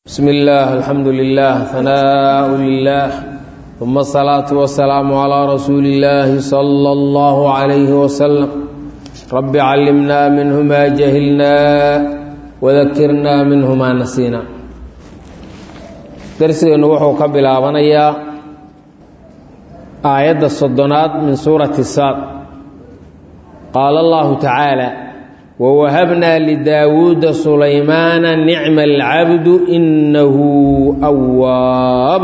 بسم الله الحمد لله ثناء لله ثم الصلاة والسلام على رسول الله صلى الله عليه وسلم رب علمنا منه ما جهلنا وذكرنا منه ما نسينا درسنا وحو كبلابنيا آية الصدنات من سورة الساد قال الله تعالى ووهبنا لداود سليمان نعم العبد إنه أواب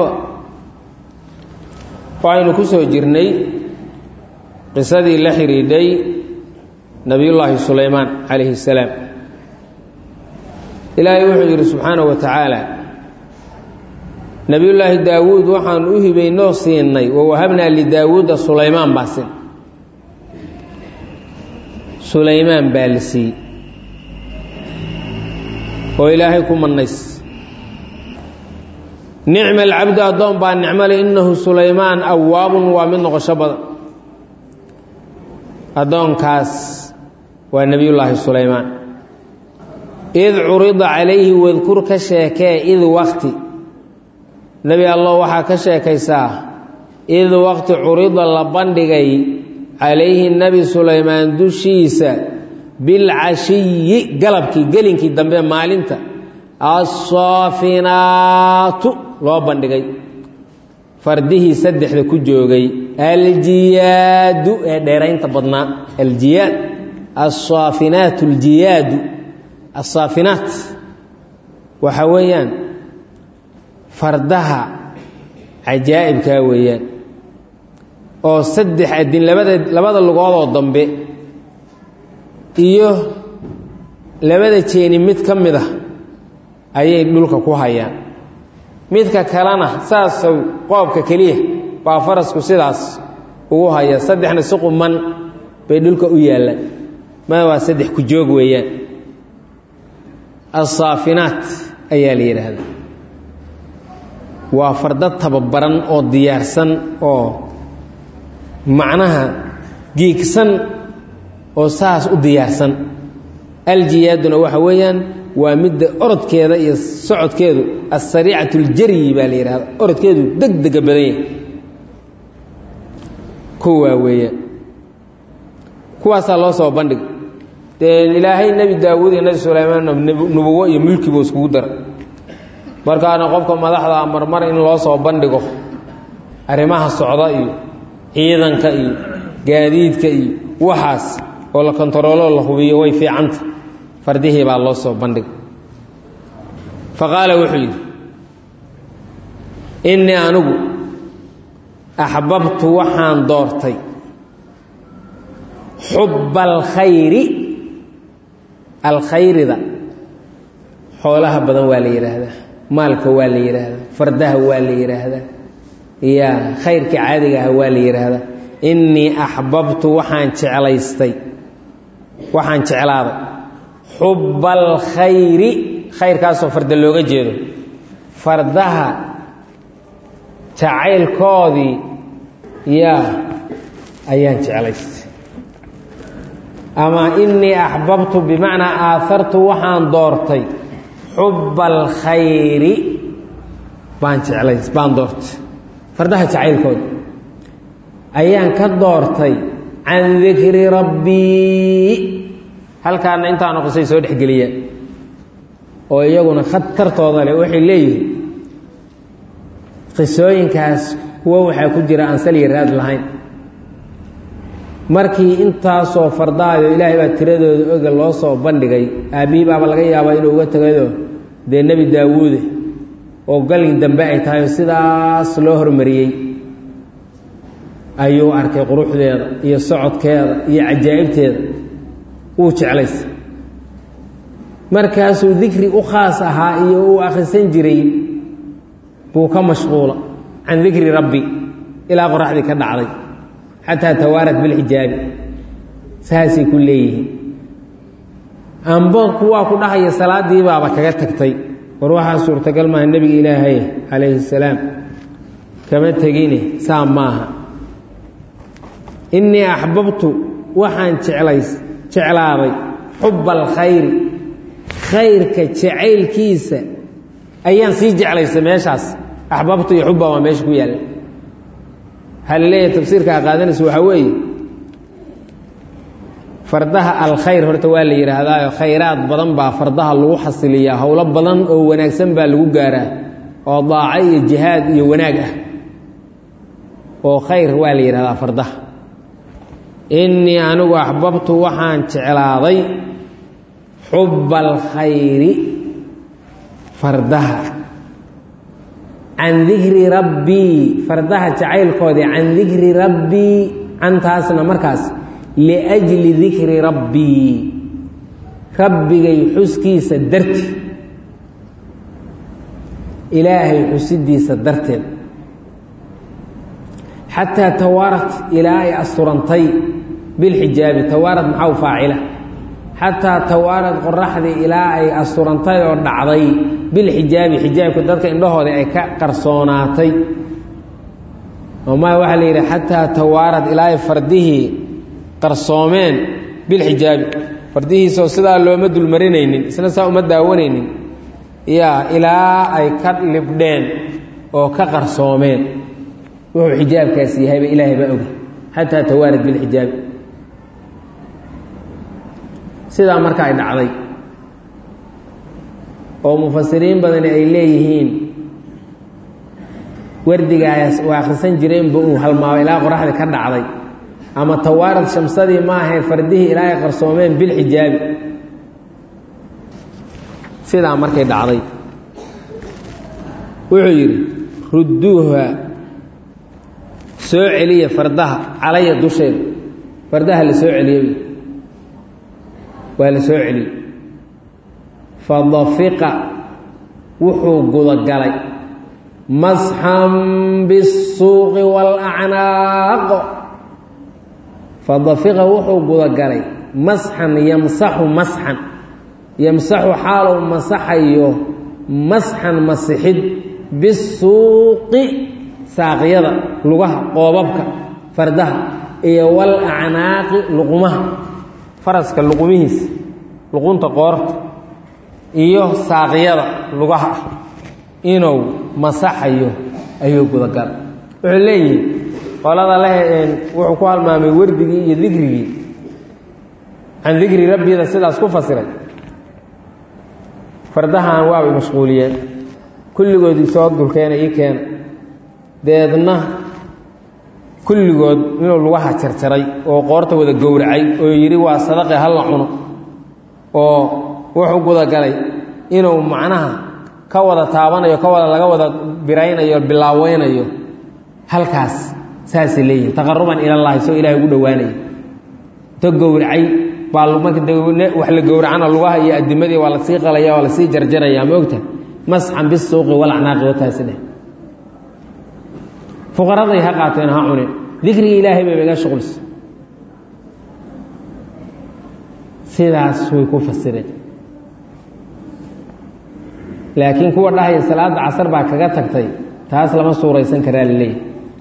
waxaynu ku soo jirnay qisadii la xidhiidhay nebiyullaahi sulaymaan calayhi salaam ilaahay wuxuu yidhi subxaanahu wa tacaala nebiyullaahi daawuud waxaan u hibaynoo siinay wawahabnaa lidaawuuda sulaymaan baa sin sulaymaan baa la siiyey oo ilaahay ku mannays nicma alcabdu addoon baa nicmale innahu sulaymaan awaabun waa mid noqosho badan addoonkaas waa nebiyullaahi sulaymaan id curida calayhi wadkur ka sheekee id wakti nebi allah waxaa ka sheekaysaa id waqti curida la bandhigay calayhi nebi sulaymaan dushiisa bilcashiyi galabkii gelinkii dambe maalinta assaafinaatu loo bandhigay fardihii saddexda ku joogay aljiyaadu ee dheeraynta badnaa aljiyaad assaafinaat aljiyaadu assaafinaat waxa weeyaan fardaha cajaa'ibkaa weeyaan oo saddex adin labada labada lugoodoo dambe iyo labada jeeni mid ka mid ah ayay dhulka ku hayaan midka kalena saasow qoobka keliya baa farasku sidaas ugu haya saddexna si quman bay dhulka u yaallaan ma waa saddex ku joog weeyaan assaafinaat ayaa la yidhaahdaa waa farda tababaran oo diyaarsan oo macnaha giigsan oo saas u diyaarsan aljiyaaduna waxa weeyaan waa midda orodkeeda iyo socodkeedu asariicatu ljaryi baa la yidhahda orodkeedu deg dega badan yahay kuwaa weeyaan kuwaasaa loo soo bandhig dee ilaahay nebi daawuud iyo nebi sulaymaanna nubuwo iyo mulkibu iskugu dara markaana qofka madaxda marmar in loo soo bandhigo arrimaha socda iyo ciidanka iyo gaadiidka iyo waxaas oo la kontarooloo la hubiyo way fiicanta fardihii baa loo soo bandhigay fa qaala wuxuu yidhi innii anigu axbabtu waxaan doortay xubba alkhayri alkhayrida xoolaha badan waa la yidhaahdaa maalka waa la yidhaahdaa fardaha waa la yidhaahdaa ya khayrka caadiga ah waa la yidhaahdaa innii axbabtu waxaan jeclaystay waxaan jeclaaday xubba alkhayri khayrkaasoo farda looga jeedo fardaha jacaylkoodii yaa ayaan jeclaystay ama innii axbabtu bimacnaa aahartu waxaan doortay xubba alkhayri baan jeclays baan doortay fardaha jacaylkooda ayaan ka doortay can dikri rabbii halkaana intaanu qisay soo dhexgeliyaan oo iyaguna khatartooda leh waxay leeyihiin qisooyinkaas kuwo waxaa ku jira aan saliya raad lahayn markii intaasoo fardaayo ilaahay baa tiradooda oga loo soo bandhigay aabbihii baaba laga yaabaa inuu uga tagayoo dee nebi daawuude oo galin dambe ay tahay oo sidaas loo hormariyey ayuu arkay quruxdeeda iyo socodkeeda iyo cajaa'ibteeda wuu jeclaysa markaasuu dikri u khaas ahaa iyo uu akhrisan jiray buu ka mashquula can dikri rabbi ilaa qoraxdii ka dhacday xataa tawaarat bilxijaabi saasay ku leeyihiin amba kuwaa ku dhahaya salaaddii baaba kaga tagtay war waxaa suurtagal maaha nebiga ilaahay calayhi salaam kama tegine saa maaha innii axbabtu waxaan jeclays jeclaaday xubba alkhayri khayrka jacaylkiisa ayaan sii jeclaysa meeshaas axbabtu iyo xubba waa meesha ku yaalla waxaa la leeyahay tafsiirka a qaadanaysa waxaa weeye fardaha alkhayr horta waa la yidhaahdaayo khayraad badan baa fardaha lagu xasiliyaa howlo badan oo wanaagsan baa lagu gaaraa oo daaco iyo jihaad iyo wanaag ah oo khayr waa la yidhahdaa fardaha innii anigu axbabtu waxaan jeclaaday xubba alkhayri fardaha can dikri rabbii fardaha jacaylkoodii can dikri rabbii cantaasna markaas liajli dikri rabbii rabbigay xuskiisa darti ilaahay xusidiisa darteed xataa tawaarat ilaa ay asturantay bilxijaabi tawaarad maxaw faacila xataa tawaarad qoraxdii ilaa ay asturantay oo dhacday bilxijaabi xijaabka dadka indhahooda ay ka qarsoonaatay ma waxaa la yidhi xataa tawaarad ilaa ay fardihii qarsoomeen bilxijaabi fardihiisoo sidaa looma dulmarinaynin isna saa uma daawanaynin yaa ilaa ay ka libdheen oo ka qarsoomeen wuxuu xijaabkaasi yahayba ilaahay baa oga xataa tawaarad bilxijaabi sidaa marka ay dhacday oo mufasiriin badani ay leeyihiin wardigaas u akhrisan jireenba uu halmaabo ilaa qoraxda ka dhacday ama tawaarad shamsadii ma ahayn fardihii ilaa ay qarsoomeen bilxijaabi sidaa markay dhacday wuxuu yidhi rudduuha soo celiya fardaha calaya dusheeda fardaha la soo celiyey waa la soo celiyey fadafiqa wuxuu gudagalay masxan bisuuqi waalacnaaq fadafiqa wuxuu gudagalay masxan yamsaxu masxan yamsaxu xaalou masaxayo masxan masixid bisuuqi saaqyada lugaha qoobabka fardaha iyo wal acnaaqi luqumaha faraska luqumihiisa luqunta qoorta iyo saaqyada lugaha ah inuu masaxayo ayuu gudagalay wuxuu leeyihi qolada leh wuxuu ku halmaamay wardigii iyo dikrigii can dikri rabbida sidaas ku fasiray fardahan waabay mashquuliyeen kulligoodii soo dulkeena ii keena deedna kulligood inuu lugaha jarjaray oo qoorta wada gowracay oo yidhi waa sadaqe halla cuno oo wuxuu gudagalay inuu macnaha ka wada taabanayo ka wada laga wada biraynayo bilaaweynayo halkaas saasay leeyihin taqaruban ilallaahi soo ilahay ugu dhowaanaya to gowracay baa marka wax la gowracana lugaha iyo adimadii waa lasii qalaya waa lasii jarjaraya ma ogta masxan bisuuqi walacnaaqi wataasi dheh fuqaraday ha qaateen ha cuneen dikrigii ilaahay bayba iga shuqulsa sidaas way ku fasireen laakiin kuwa dhahaya salaadda casar baa kaga tagtay taas lama suuraysan karaa la leeyahy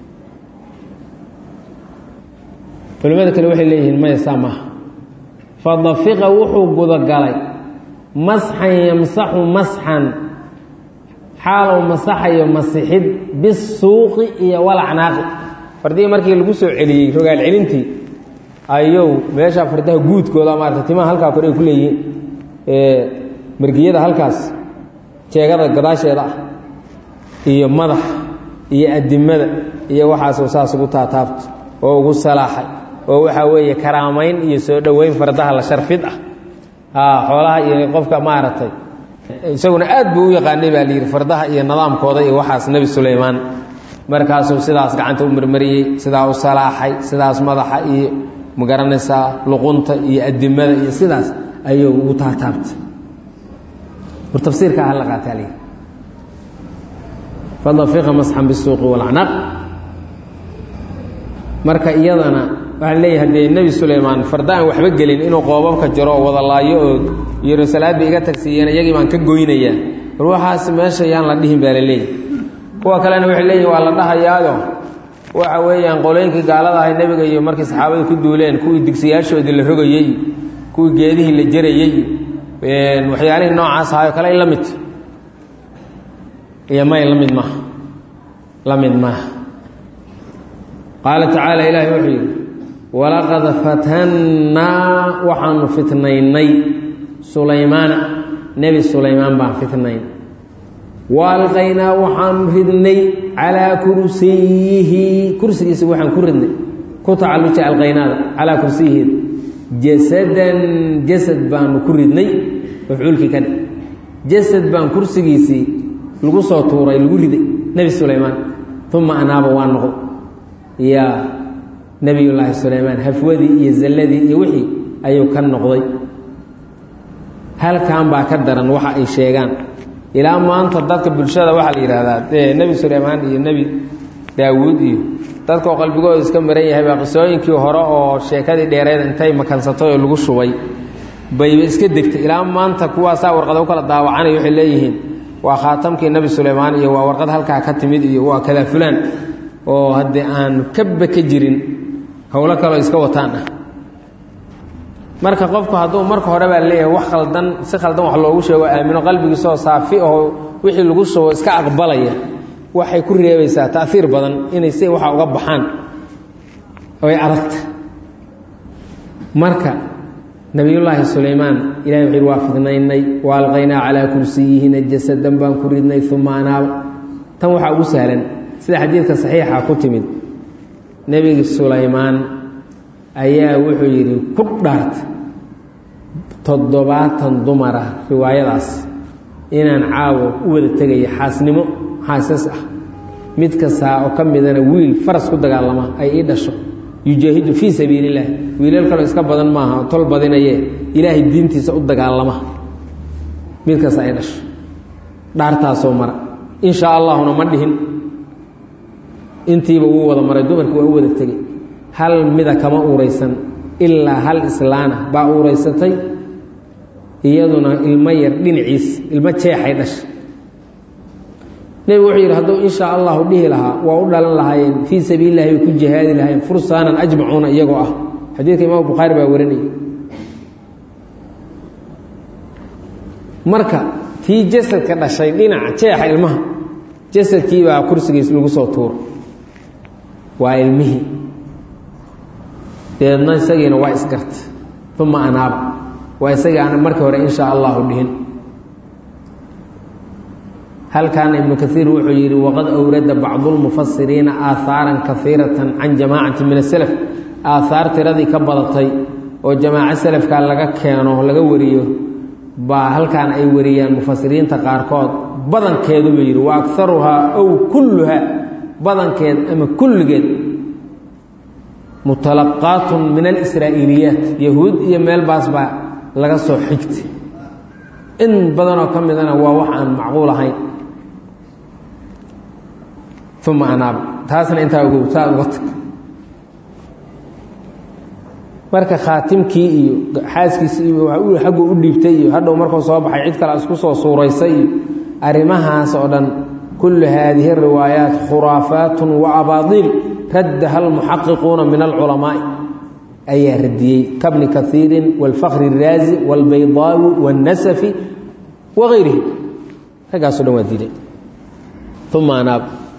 culimmada kale waxay leeyihiin maya saa maaha fadafiqa wuxuu gudagalay masxan yamsaxu masxan xaalou masaxayo masixid bisuuqi iyo walacnaaqi fardihii markii lagu soo celiyey rogaal celintii ayuu meesha fardaha guudkooda maarata timaha halkaa kore ay ku leeyihiin margiyada halkaas jeegada gadaasheeda ah iyo madax iyo adimada iyo waxaasuu saas ugu taataabto oo ugu salaaxay oo waxaa weeye karaamayn iyo soo dhoweyn fardaha la sharfid ah xoolaha iyo qofka maaragtay isaguna aad buu u yaqaanay baa layidhi fardaha iyo nidaamkooda iyo waxaas nebi sulaymaan markaasuu sidaas gacanta u marmariyey sidaa u salaaxay sidaas madaxa iyo magaranaysaa luqunta iyo adimada iyo sidaas ayuu ugu taataabtay war tafsiirka ah la qaataa layidhi fadafiqa masxan bisuuqi walacnaaq marka iyadana waxaa leeyahay dee nebi sulaymaan farda aan waxba gelin inuu qoobabka jaro oo wada laayo oo yiro salaadda iga tagsiiyeen iyagii baan ka goynayaa war waxaas meesha yaan la dhihin baa la leeyahy kuwa kalena waxay leeyihin waa la dhahayaayo waxa weeyaan qolooyinkii gaalada ahay nebiga iyo markii saxaabadu ku duuleen kuwii digsiyaashoodii la rogayey kuwii geedihii la jarayey waxyaalihii noocaas ahayo kale la mid iyo may la mid maaha la mid maaha qaala tacaala ilaahay wuxuu yidhi walaqad fatannaa waxaanu fitnaynay sulaymaana nebi sulaymaan baan fitnayn wa alqaynaa waxaanu ridnay calaa kursiyihi kursigiisa waxaan ku ridnay ku tacalluja alqaynaada calaa kursiyiheeda jasadan jasad baanu ku ridnay mafcuulkii ka dhe jasad baan kursigiisii lagu soo tuuray lagu riday nebi sulaymaan uma anaaba waa noqo yaa nebiyullaahi sulaymaan hafwadii iyo zalladii iyo wixii ayuu ka noqday halkan baa ka daran waxa ay sheegaan ilaa maanta dadka bulshada waxaa la yidhaahdaa dee nebi sulaymaan iyo nebi daawuud iyo dadkoo qalbigooda iska maran yahay baa qisooyinkii hore oo sheekadii dheereed intay makansatay oo lagu shubay bayba iska degtay ilaa maanta kuwaasaa warqada u kala daawacanay waxay leeyihiin waa khaatamkii nebi sulaymaan iyo waa warqad halkaa ka timid iyo waa kadaa fulaan oo haddii aan kaba ka jirin howlo kaleo iska wataan ah marka qofku hadduu marka hore baa leeyahay wax khaldan si khaldan wax loogu sheego aamino qalbigiisoo saafi oo wixii lagu shubo iska aqbalaya waxay ku reebaysaa taiir badan inay si waxa uga baxaan ay adagta marka nabiyullaahi sulaymaan ilahay wuxuu waa fidnaynay wa alqaynaa calaa kursiyihina jasadan baan ku ridnay uma anaaba tan waxaa ugu sahlan sida xadiidka saxiixa ku timid nebiga sulaymaan ayaa wuxuu yidhi ku dhaarta toddobaatan dumar ah riwaayadaas inaan caawo u wada tegaya xaasnimo xaasas ah mid kastaa oo ka midana wiil faras ku dagaalama ay ii dhasho yujaahidu fii sabiili illaah wiilal kaloo iska badan maaha oo tol badinaye ilaahay diintiisa u dagaalama mid kasta ay dhasho dhaartaasoo mara in shaa allahuna ma dhihin intiiba wuu wada maray dumarkii waa u wada tegey hal mida kama uuraysan ilaa hal islaana baa uuraysatay iyaduna ilmo yar dhinaciis ilmo jeexay dhashay nebigu wuxuu yidhi hadduu in shaa allahu dhihi lahaa waa u dhalan lahaayeen fii sabiilillahi bay ku jihaadi lahaayeen fursaanan ajmacuuna iyagoo ah xadiidka imaam bukhaari baa warinaya marka tii jasadka dhashay dhinaca jeexa ilmaha jasadkii baa kursigiis lagu soo tuuro waa ilmihii deedna isagiina waa isgarta uma anaaba waa isagii aan markii hore in shaa allahu dhihin halkaana ibnu kaiir wuxuu yidhi waqad awrada bacdu lmufasiriina aahaaran kaiiratan can jamaacati min aselaf aahaar tiradii ka badatay oo jamaaco selafka laga keeno laga wariyo baa halkaan ay wariyaan mufasiriinta qaarkood badankeedu buu yidhi wa akaruhaa ow kulluhaa badankeed ama kulligeed mutalaqaatun min alisraa'iiliyaat yahuud iyo meel baas baa laga soo xigtay in badanoo ka midana waa wax aan macquul ahayn uma anaaba taasna intaa ogow saa uga tag marka khaatimkii iyo xaaskiisii iyo xaggu u dhiibtay iyo hadhow markuu soo baxay cid kale isku soo suuraysay iyo arrimahaas oo dhan kullu haadihi riwaayaat khuraafaatun wa abaadiil raddaha almuxaqiquuna min alculamaa'i ayaa radiyey kabni kaiirin wاlfakri الraazi wاlbaydaawi wاnnasafi wagayrihi raggaaso dhan waa diiday uma anaab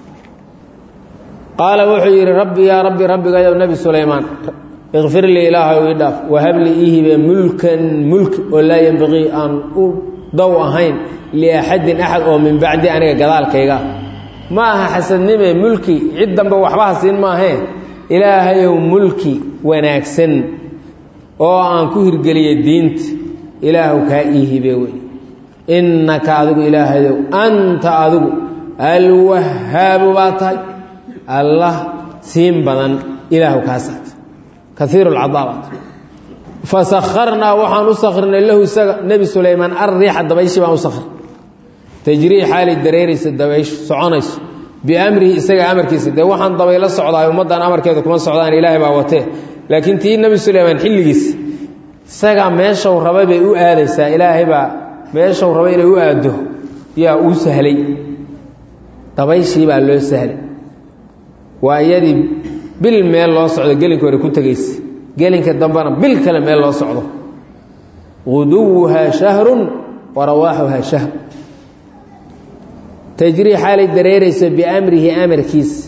qaala wuxuu yidhi rabbi yaa rabbi rabbigayow nebi sulaymaan ikfir lii ilaahay ii dhaaf wahab lii ii hibe mulkan mulki oo laa yenbaqii aan u dow ahayn liaxadin axad oo min bacdi aniga gadaalkayga ma aha xasadnime mulki cid dambe waxbaha siin maahee ilaahayow mulki wanaagsan oo aan ku hirgeliya diinta ilaahu kaa ii hibe wey innaka adigu ilaahayow anta adigu alwahaabu baa tahay allah siin badan ilaahu kaasaat kaiiru lcadaa baa tahay fasakharnaa waxaan u sakrinay lahu isaga nebi sulaymaan alriixa dabayshii baan u sakrin tajrii xaali dareeraysa dabaysh soconayso biamrihi isaga amarkiisa dee waxaan dabaylo socdaay ummaddan amarkeeda kuma socdaan ilaahay baa watee laakiin tii nebi sulaymaan xilligiisa isagaa meeshau rabay bay u aadaysaa ilaahay baa meeshau rabay inay u aado yaa uu sahlay dabayshii baa loo sahlay waa iyadii bil meel loo socdo gelinka hore ku tegaysa gelinka dambena bil kale meel loo socdo guduwuhaa shahrun wa rawaaxuhaa shahr tajrii xaalay dareerayso biamrihi amarkiisa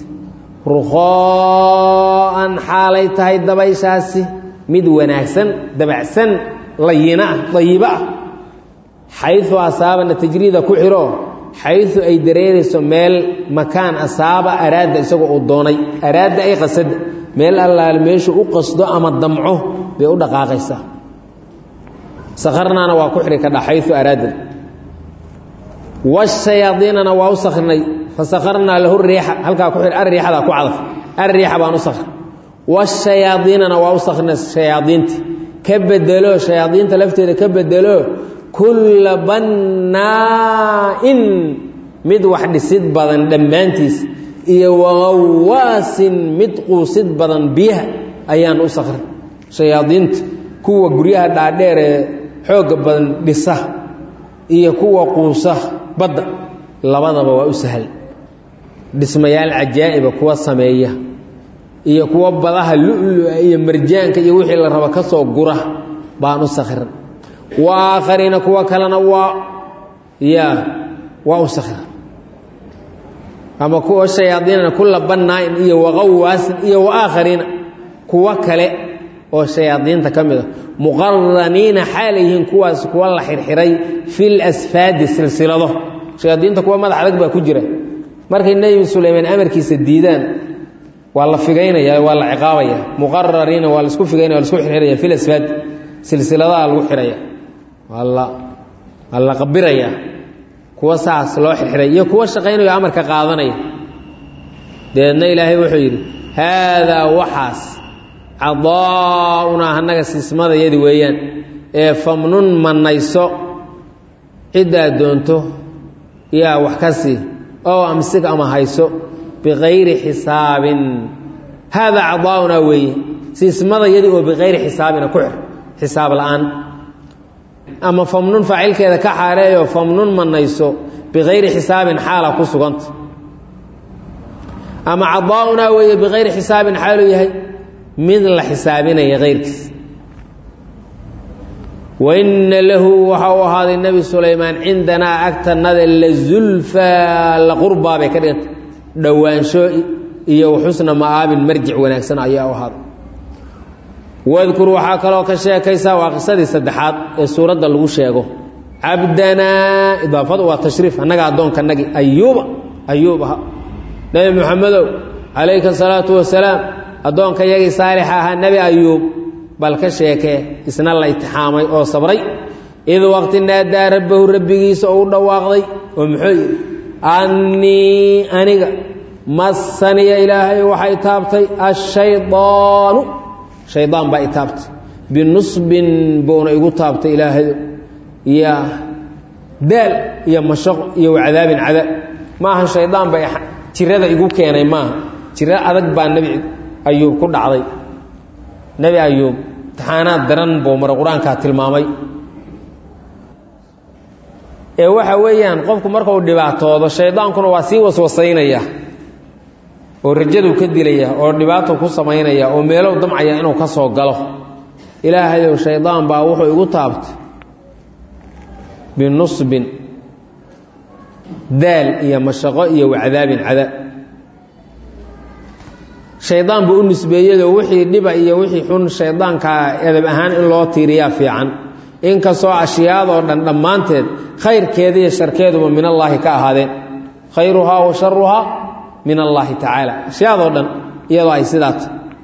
rukhoo'an xaalay tahay dabayshaasi mid wanaagsan dabacsan layina ah dayibo ah xayu asaabana tajriida ku xiro xayu ay dareerayso meel makaan asaaba araada isagoo uu doonay araada ay qasada meel allaale meeshu u qasdo ama damco bay u dhaqaaqaysaa sakarnaana waa ku xiri kadha xayu araada washayaadiinana waa u sakrinay fasakarnaa lahu riixa halkaa ku ariixadaa ku cadaf ariixa baan u sakr washayaadiinana waa u sakrinay shayaadiinti ka bedelo shayaadiinta lafteeda ka bedelo kulla bannaa'in mid wax dhisid badan dhammaantiis iyo waqawaasin mid quusid badan biyaha ayaan u sakrin shayaadiinta kuwa guryaha dhaadheer ee xoogga badan dhisa iyo kuwa quusa badda labadaba waa u sahal dhismayaal cajaa'iba kuwa sameeya iyo kuwa badaha lu-lua iyo marjaanka iyo wixii la rabo ka soo gura baan u sakhiran wa aakhariina kuwa kalena waa ya waa u sakhira ama kuwa shayaadiinana kula bannaa'in iyo waqawaasin iyo wa aakhariina kuwo kale oo shayaadiinta ka mid a muqaraniina xaalay yihiin kuwaas kuwa la xirxiray fil asfaadi silsilado shayaadiinta kuwa madax adag baa ku jira markay nebi sulaymaan amarkiisa diidaan waa la figaynaya waa la ciqaabaya muqarariina waa laisku figaynaya waa lasku xirxiraya fil asfaad silsiladaha lagu xiraya waa la waa la qabiraya kuwa saas loo xirxiray iyo kuwa shaqaynayo amarka qaadanaya dabeedna ilaahay wuxuu yidhi haadaa waxaas cadaaunaa annaga siismadayadi weeyaan ee famnun mannayso ciddaad doonto yaa wax ka sii oo amsig ama hayso bikayri xisaabin haadaa cadaaunaa weeye siismadayadi oo bikayri xisaabina ku xir xisaab la'aan ama famnun faacilkeeda ka xaareeyo famnun mannayso bikayri xisaabin xaala ku suganta ama cadaaunaa weeye bikayri xisaabin xaaluu yahay mid la xisaabinaya kayrkiis waina lahu waxa uu ahaaday nebi sulaymaan cindanaa agtanada la zulfaa la qurbaa bay ka dhiganta dhowaansho iyo xusna ma'aabin marjic wanaagsan ayaa u ahaaday wadkur waxaa kaloo ka sheekaysaa waa qisadii saddexaad ee suuradda lagu sheego cabdanaa idaafadu waa tashriif annaga addoonkanagi ayuuba ayuub aha nebi moxamedow calayka asalaatu wasalaam addoonka yagii saalixa ahaa nebi ayuub bal ka sheekee isna la itixaamay oo sabray id waqti naadaa rabbahu rabbigiisa oo u dhawaaqday oo muxuu yidhi annii aniga massaniya ilaahay waxay taabtay ashaydaanu shaydaan baa i taabtay binusbin buuna igu taabtay ilaahayo iyo daal iyo mashaqo iyo wacadaabin cadaab maaha shaydaan bay jirada igu keenay maaha jiro adag baa nebi ayuub ku dhacday nebi ayuub imtixaanaad daran buu mara qur-aankaa tilmaamay ee waxa weeyaan qofku markuu dhibaatoodo shaydaankuna waa sii waswasaynaya oo rajaduu ka dilaya oo dhibaato ku samaynaya oo meelow damcaya inuu ka soo galo ilaahayow shaydaan baa wuxuu igu taabtay binusbin daal iyo mashaqo iyo wacdaabin cadaab shaydaan buu u nisbeeyado wixii dhiba iyo wixii xun shaydaankaa edab ahaan in loo tiiriyaa fiican inkastoo ashyaadoo dhan dhammaanteed khayrkeeda iyo sharkeeduba min allaahi ka ahaadeen khayruhaa wa sharuhaa min allaahi tacaala ashyaadoo dhan iyadoo ay sidaata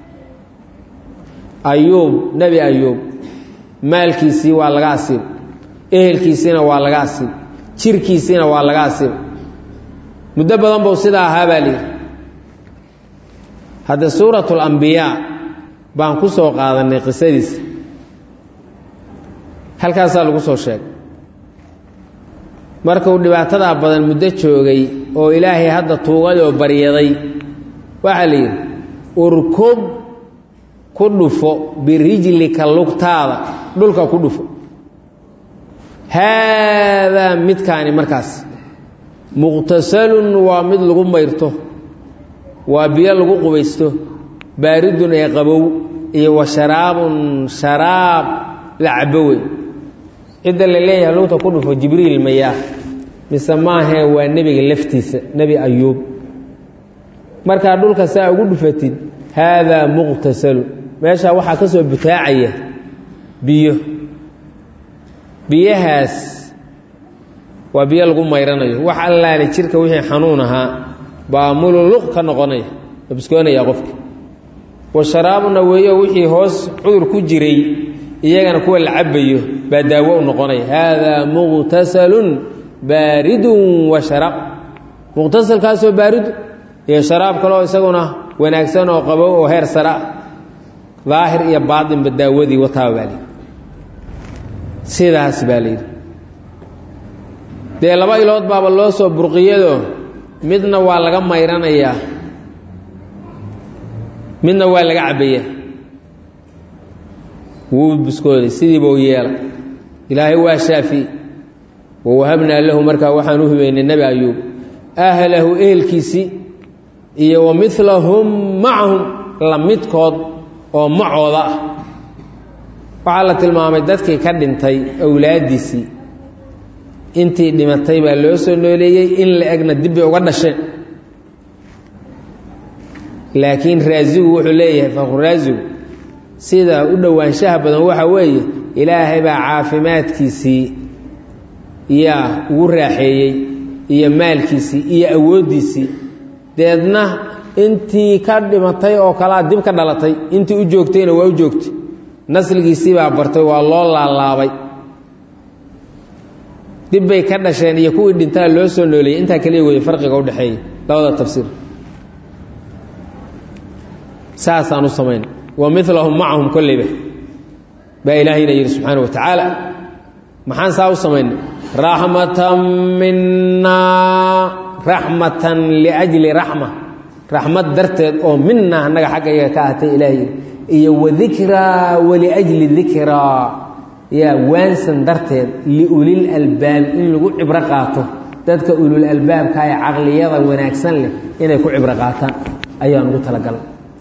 ayuub nebi ayuub maalkiisii waa laga asiib ehelkiisiina waa laga asiib jirkiisiina waa laga asiib muddo badan buu sidaa ahaa baa liyihi hadda suurat alambiyaa baan ku soo qaadanay qisadiisa halkaasaa lagu soo sheegay markuu dhibaatadaa badan muddo joogay oo ilaahay hadda tuugay oo baryaday waxaa la yidhi urkub ku dhufo birijlika lugtaada dhulka ku dhufo haadaa midkaani markaas muqtasalun waa mid lagu mayrto waa biyo lagu qubaysto baaridun ee qabow iyo wa sharaabun sharaab la cabo wey cidda la leeyahay lugta ku dhufo jibriil mayaa mise maahee waa nebiga laftiisa nebi ayuub markaa dhulka saa ugu dhufatid haadaa muqtasalu meeshaa waxaa ka soo butaacaya biyo biyahaas waa biyo lagu mayranayo wax allaale jirka wixii xanuun ahaa baa mululuq ka noqonaya oo biskoonaya qofka wa sharaabuna weeyo wixii hoos cudur ku jiray iyagana kuwa la cabayo baa daawo u noqonaya haadaa muqtasalun baaridun wa sharaab muqtasalkaasoo baaridu iyo sharaab kaleo isaguna wanaagsan oo qabow oo heer sara daahir iyo baatinba daawadii wataaba baa layidhi sidaas baa layidhi dee laba ilood baaba loo soo burqiyado midna waa laga mayranayaa midna waa laga cabbayaa wuu biskooday sidiiba u yeela ilaahay waa shaafi wawahabnaa lahu markaa waxaan u hibeynay nebi ayuub ahlahu ehelkiisii iyo wa milahum macahum la midkood oo macooda ah waxaa la tilmaamay dadkii ka dhintay awlaaddiisii intii dhimatay baa loo soo nooleeyey in la egna dibbay uga dhasheen laakiin raasigu wuxuu leeyahay fakhuraasigu sida u dhowaanshaha badan waxa weeye ilaahay baa caafimaadkiisii yaa ugu raaxeeyey iyo maalkiisii iyo awooddiisii deedna intii ka dhimatay oo kalea dib ka dhalatay intii u joogtayna waa u joogtay nasligiisii baa bartay waa loo laalaabay dib bay ka dhasheen iyo kuwii dhintaa loo soo nooleeyey intaa kaliya weeye farqiga udhexeeya labada tafsiir saasaan u samayn wa milahum macahum kolleyba baa ilaahayna yidhi subxaana wa tacaala maxaan saa u samaynay raxmatan minaa raxmatan liajli raxma raxmad darteed oo minaa annaga xaggayaga ka ahatay ilaahay iyo wadikraa waliajli dikraa yaa waansan darteed liulil albaab in lagu cibro qaato dadka ulul albaabka ee caqliyada wanaagsan leh inay ku cibro qaataan ayaan ugu talagalay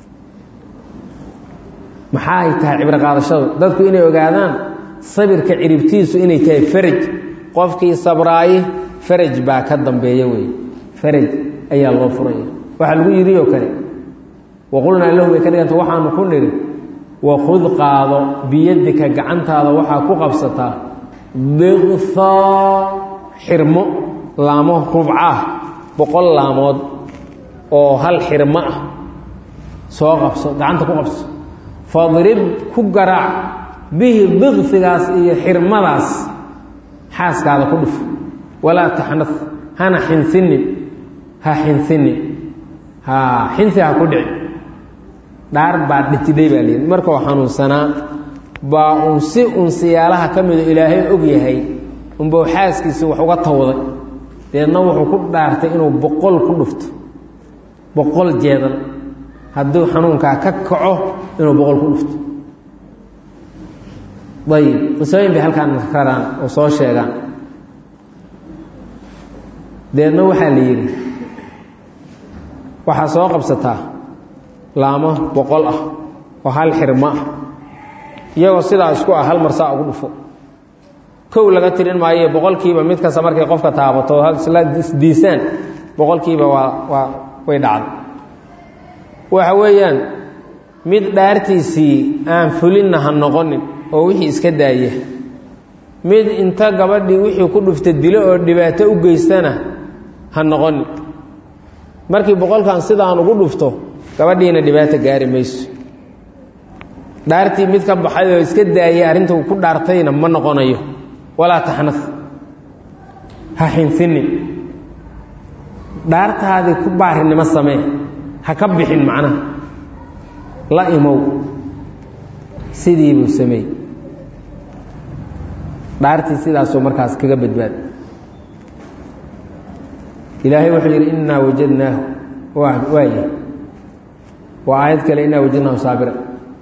maxaa ay tahay cibro qaadashadu dadku inay ogaadaan sabirka ciribtiisu inay tahay faraj qofkii sabraaye faraj baa ka dambeeya wey faraj ayaa loo furaya waxaa lagu yidhi oo kale waqulnaa lahu bay ka dhiganta waxaanu ku nidhi wakhud qaado biyadika gacantaada waxaa ku qabsataa diqhaa xirmo laamo rubcaah boqol laamood oo hal xirmo ah soo qabso gacanta ku qabso fadrib ku garaac bihi diqfigaas iyo xirmadaas xaaskaada ku dhuf walaa taxnad hana xinsinin ha xinsinin ha xinsi ha ku dhici dhaar baa dhitidhay baa layidhi markuu xanuunsanaa baa uun si uun siyaalaha ka mido ilaahay og yahay unbau xaaskiisi wax uga tawday deedna wuxuu ku dhaartay inuu boqol ku dhufto boqol jeedal hadduu xanuunkaa ka kaco inuu boqol ku dhufto ayib qisooyin bay halkaan raraan oo soo sheegaan deedna waxaa la yidhi waxaa soo qabsataa laamo boqol ah oo hal xirmo ah iyagoo sidaa isku ah hal mar saa ugu dhufo kow laga tirin maayo boqolkiiba mid kasta markay qofka taabato isla isdiisaan boqolkiiba waa waa way dhacday waxa weeyaan mid dhaartiisii aan fulinna ha noqonin oo wixii iska daaya mid inta gabadhii wixii ku dhufta dilo oo dhibaato u geystana ha noqonin markii boqolkan sidaan ugu dhufto gabadhiina dhibaato gaari mayso dhaartii mid ka baxay oo iska daayay arrinta uu ku dhaartayna ma noqonayo walaa taxnaf ha xinsinin dhaartaadii ku baarinimo samee ha ka bixin macnaha la imow sidii buu sameey dhaartii sidaasoo markaas kaga badbaad ilaahay wuxuu yidhi innaa wajadnaahu waaya waa aayad kale innaa wajadnaahu saabira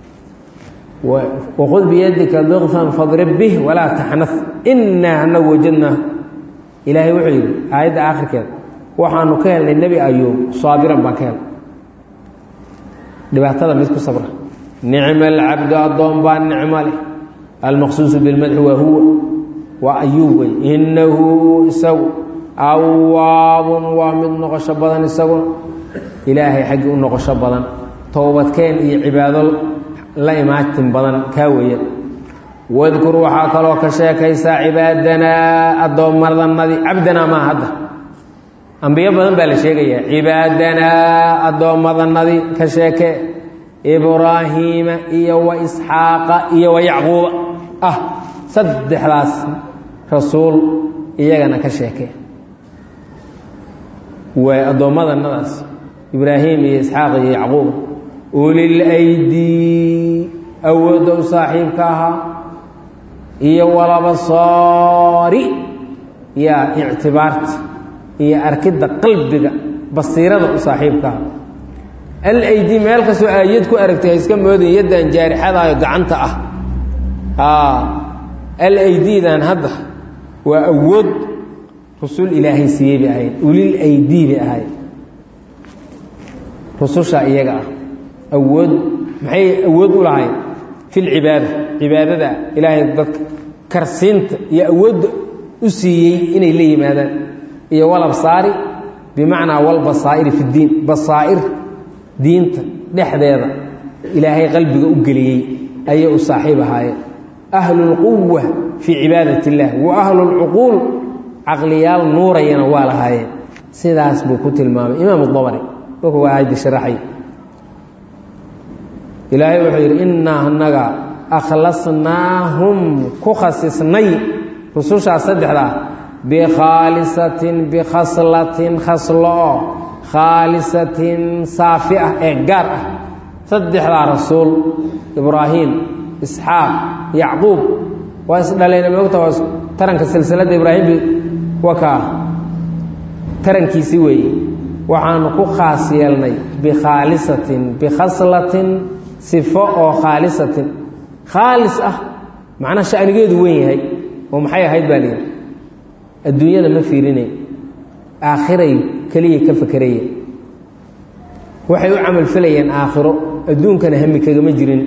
waqud biyadika diqfan fadrib bih walaa taxnaf innaa anagu wajadnaahu ilaahay wuxuu yidhi aayadda aakhirkeeda waxaanu ka helnay nebi ayuub saabiran baan ka helnay dhibaatada mid ku sabra nicma alcabdu addoon baa nicmo leh almaqsuusu bilmadxi waa huwa waa ayuub wey innahu isagu awaabun waa mid noqosho badan isaguna ilaahay xaggii u noqosho badan towbadkeen iyo cibaado la imaatin badan kaa weeya wadkur waxaa kaloo ka sheekaysaa cibaadanaa addoommadanadii cabdanaa maa hadda ambiyo badan baa la sheegayaa cibaadanaa addoommadanadii ka sheeke ibraahiima iyo wa isxaaqa iyo wa yacquuba ah saddexdaas rasuul iyagana ka sheeke waa addoommadanadaas ibraahim iyo isxaaq iyo yacquub ulil aydii awoodda u saaxiibka ahaa iyo walabasoori yaa ictibaarta iyo arkidda qalbiga basiirada u saaxiibka ahaa al aydi meel kastoo aayad ku aragtay ha iska moodin yaddan jaarixadaayo gacanta ah al aydidan hadda waa awood rusul ilaahay siiyey bay ahayd ulil aydii bay ahayd rususha iyaga ah awood maxay awood u lahayd fi lcibaada cibaadada ilaahay dadka karsiinta iyo awoodda u siiyey inay la yimaadaan iyo walabsaari bimacnaa walbasaa'iri fi ddiin basaa'ir diinta dhexdeeda ilaahay qalbiga u geliyey ayay u saaxiib ahaayeen ahlulquwa fii cibaadat illah wa ahlulcuquul caqliyaal nuurayana waa lahaayeen sidaas buu ku tilmaamay imaam dabari markuu aayaddi sharaxay ilaahay wuxuu yidhi innaa annaga akhlasnaahum ku khasisnay rusushaas saddexdaa bikhaalisatin bikhaslatin khaslo-o khaalisatin saafi ah ee gaar ah saddexdaa rasuul ibraahim isxaaq yacquub waa isdhalayna moogta waa taranka silsiladda ibraahim wakaa tarankiisi weeye waxaanu ku khaas yeelnay bikhaalisatin bikhaslatin sifo oo khaalisatin khaalis ah macnaa shanigeedu weyn yahay oo maxay ahayd baa layidhi adduunyada ma fiirinay aakhiray keliyay ka fakerayeen waxay u camal falayeen aakhiro adduunkana hami kagama jirin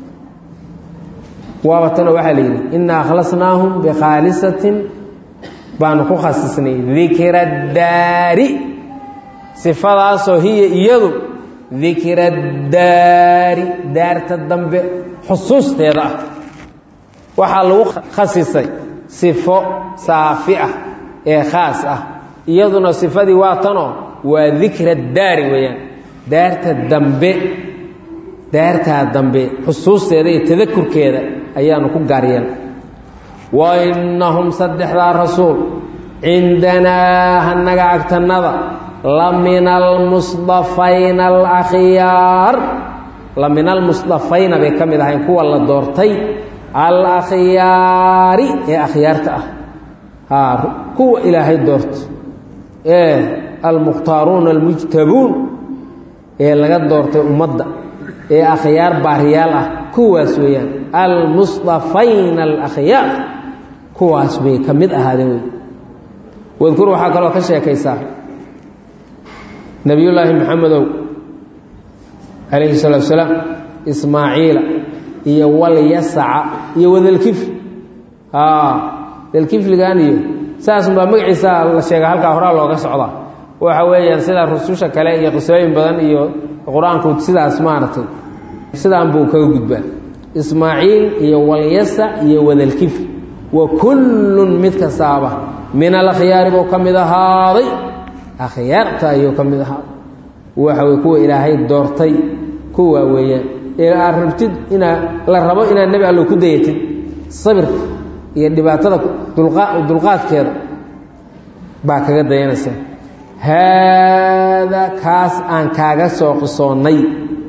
waaba tanoo waxaa la yidhi innaa akhlasnaahum bikhaalisatin baanu ku khasisnay dikra daari sifadaasoo hiya iyadu dikra daari daarta dambe xusuusteeda ah waxaa lagu khasisay sifo saafi ah ee khaas ah iyaduna sifadii waa tanoo waa dikra daari weeyaan daarta dambe daartaa dambe xusuusteeda iyo tadakurkeeda ayaanu ku gaaryeen wa innahum saddexdaa rasuul cindanaa hanaga agtannada la min almusdafayna alakhyaar la min almusdafayna bay ka mid ahayn kuwa la doortay alakhyaari ee akhyaarta ah haa kuwa ilaahay doorto ee almukhtaaruuna almujtabuun ee laga doortay ummadda ee akhyaar baariyaal ah kuwaas weeyaan almusdafayna alakhyaar kuwaas bay ka mid ahaadeen wey wadkur waxaa kaloo ka sheekaysaa nebiyullaahi maxamedow calayhi salaatu salaam ismaaciila iyo walyasaca iyo wadalkifl dalkifligan iyo saasunbaa magaciisa la sheega halkaa horaa looga socdaa waxa weeyaan sida rususha kale iyo qisooyin badan iyo qur-aanku sidaas maaragtay sidaan buu kaga gudbaa ismaaciil iyo walyasac iyo wadalkifl wa kullun mid kastaaba min alakhyaari buu ka mid ahaaday akhyaarta ayuu ka mid ahaaday waxa wey kuwa ilaahay doortay kuwa weeyaan ee aad rabtid inaa la rabo inaad nebi allo ku dayatid sabirka iyo dhibaatada dulqaadkeeda baa kaga dayanaysa haadaa kaas aan kaaga soo qisoonnay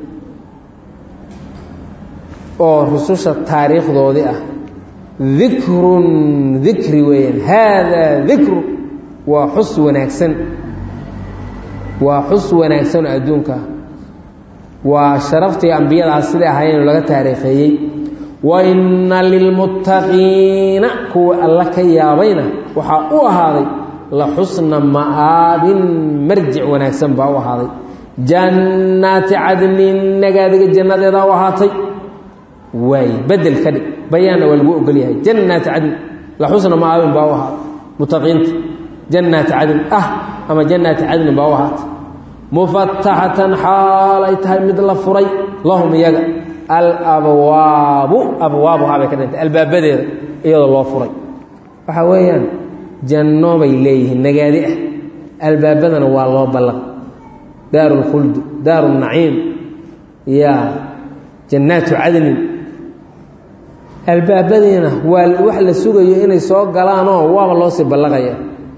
oo rususha taariikhdoodii ah dikrun dikri weeyaan haadaa dikru waa xus wanaagsan waa xus wanaagsan oo adduunka waa sharaftii ambiyadaas siday ahaayeen laga taariikheeyey wa inna lilmuttaqiina kuwa alla ka yaabayna waxaa u ahaaday la xusna ma'aabin marjic wanaagsan baa u ahaaday jannaati cadnin nagaadiga jannadeedaa u ahaatay waay bedel ka dhig bayaanna waa lagu ogol yahay jannaati cadnin la xusna ma'aabin baa u ahaaday muttaqiinta jannaati cadn ah ama jannaati cadnin baa u ahaatay mufataxatan xaal ay tahay mid la furay lahum iyaga alabwaabu abwaabuhaa bay ka dhintay albaabadeeda iyadoo loo furay waxaa weeyaan janno bay leeyihiin nagaadi ah albaabadana waa loo ballaq daaru lkhuldi daaru naciim ya jannaatu cadnin albaabadiina waa wax la sugayo inay soo galaanoo waaba loo sii ballaqaya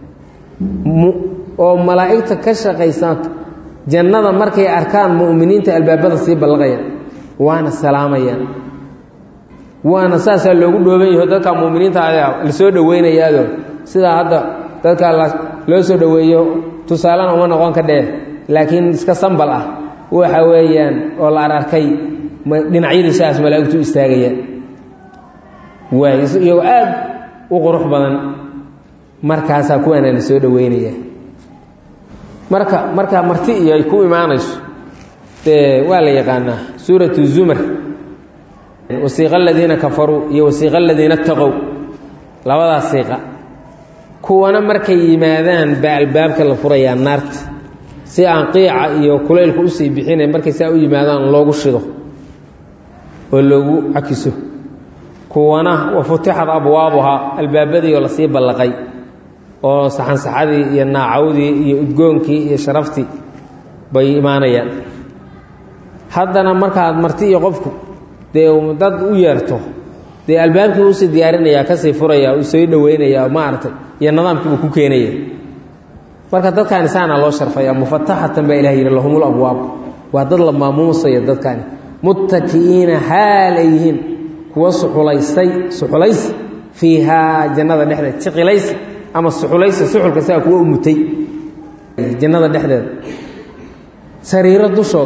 oo malaa'igta ka shaqaysan jannada markay arkaan mu'miniinta albaabada sii ballaqayaan waana salaamayaan waana saasaa loogu dhooban yaho dadka mu'miniinta ayaa la soo dhoweynayaado sidaa hadda dadka loo soo dhoweeyo tusaalena uma noqon ka dhee laakiin iska sambal ah waxa weeyaan oo la ararkay dhinacyadii sidaas malaa'igtu istaagayaan waay iyagoo aad u qurux badan markaasaa kuwaana la soo dhoweynaya marka markaa marti iyo ay ku imaanayso dee waa la yaqaanaa suuratu zumar wasiiqa aladiina kafaruu iyo wasiiqa aladiina taqow labadaas siiqa kuwana markay yimaadaan baa albaabka la furayaa naarta si aan qiica iyo kulaylku usii bixinay markay saa u yimaadaan loogu shido oo loogu cakiso kuwana wafutixad abwaabuhaa albaabadii oo lasii ballaqay oo saxansaxadii iyo naacawdii iyo udgoonkii iyo sharaftii bay imaanayaan haddana markaad marti iyo qofku dee dad u yeerto dee albaabkii usii diyaarinayaa kasii furaya u soo dhoweynayaa maaragtay iyo nidaamkiibuu ku keenaya marka dadkaani saana loo sharfaya mufataxatan baa ilah yidhi lahumul abwaab waa dad la maamuusaya dadkaani muttaki'iina xaal ay yihiin kuwa suxulaystay suxulays fiihaa jannada dhexdeed jiqilays ama suxulaysa suxulka sigaa kuwa u mutay jannada dhexdeeda sariiro dushood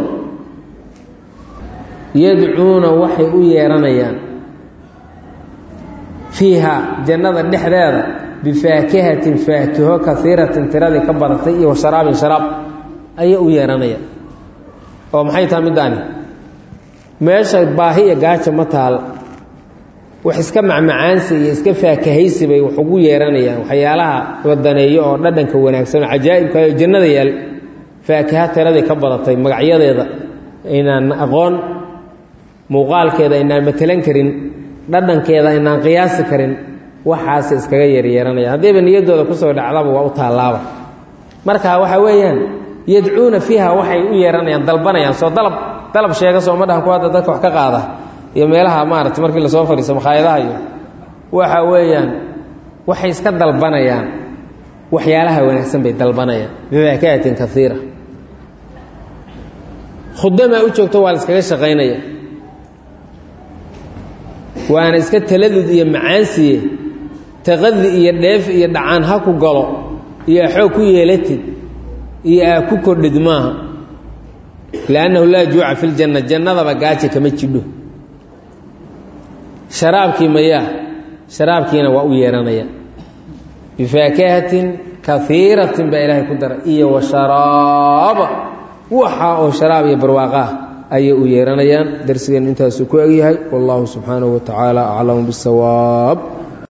yadcuuna waxay u yeeranayaan fiiha jannada dhexdeeda bifaakihatin faakiho kaiiratin tiradii ka badatay iyo washaraabin sharaab ayay u yeeranayaan oo maxay taha middaani meesha baahi iyo gaaja ma taal wax iska macmacaansi iyo iska faakahaysi bay wax ugu yeeranayaan waxyaalaha wadaneeyo oo dhadhanka wanaagsan oo cajaa'ibkayo jannada yaal faakiha tiradii ka badatay magacyadeeda aynaan aqoon muuqaalkeeda aynaan matelan karin dhadhankeeda aynaan qiyaasi karin waxaas iskaga yeeryeeranaya haddiiba niyaddooda kusoo dhacdaba waa u taallaaba marka waxaa weeyaan yadcuuna fiiha waxay u yeeranayaan dalbanayaan soo dalab dalab sheega sooma dhahan ku hadda dadka wax ka qaada iyo meelaha maarata markii lasoo fadhiiso makhaayadaha iyo waxa weeyaan waxay iska dalbanayaan waxyaalaha wanaagsan bay dalbanayaan bifaakaatin kaiira khudamaa u joogto waa la iskaga shaqaynaya waana iska taladud iyo macaansiye taqadi iyo dheef iyo dhacaan ha ku galo iyo axoog ku yeelatid iyo aa ku kordhid maaha liannahu laa juuca fi ljanna jannadaba gaaja kama jidho sharaabkii mayaa sharaabkiina waa u yeeranaya bifaakahatin kaiiratin baa ilaahay ku daray iyo wa sharaaba waxa oo sharaab iyo barwaaqaah ayay u yeeranayaan darsigeen intaasuu ku egyahay wallahu subxaanahu wa tacaala aclamu bisawaab